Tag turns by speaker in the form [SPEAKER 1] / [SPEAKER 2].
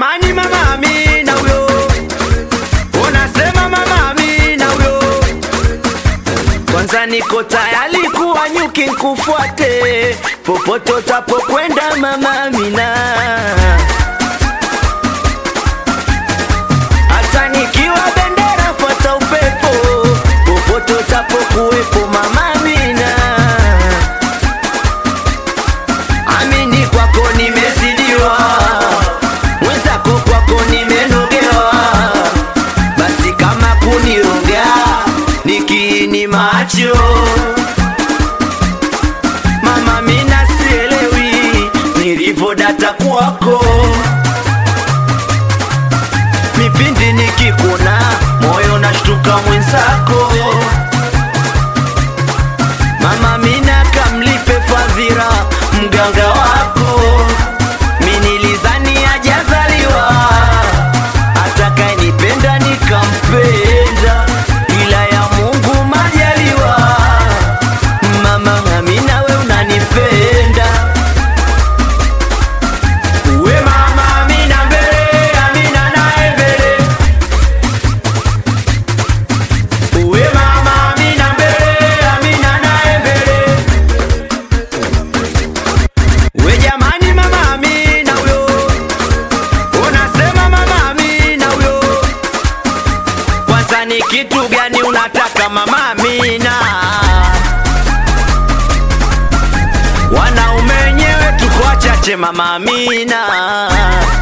[SPEAKER 1] jamani, mama Amina huyo, unasema mama Amina huyo. Kwanza niko tayari kuwa nyuki nkufuate popote utapokwenda mama Amina, hata nikiwa bendera fuata upepo popote utapokuwepo mama Amina. Amini kwako nimezidiwa, mwenzako kwako nimenogewa, basi kama kuniroga nikiini macho mama, mina sielewi nilivyodata kwako, mipindi nikikuna moyo nashtuka mwenzako Mama Mina kamlipe fadhila mganga wako, minilizani hajazaliwa, atakayenipenda nikampenda, ila ya Mungu majaliwa. Mama Amina, we unanipenda we mama Amina mbele, Amina naye mbele Uwe mama Amina mbele, Amina naye mbele. We jamani, mama Amina huyo, unasema mama Amina huyo. Kwanza ni kitu gani unataka mama Amina? Wanaume wenyewe tuko wachache mama Amina.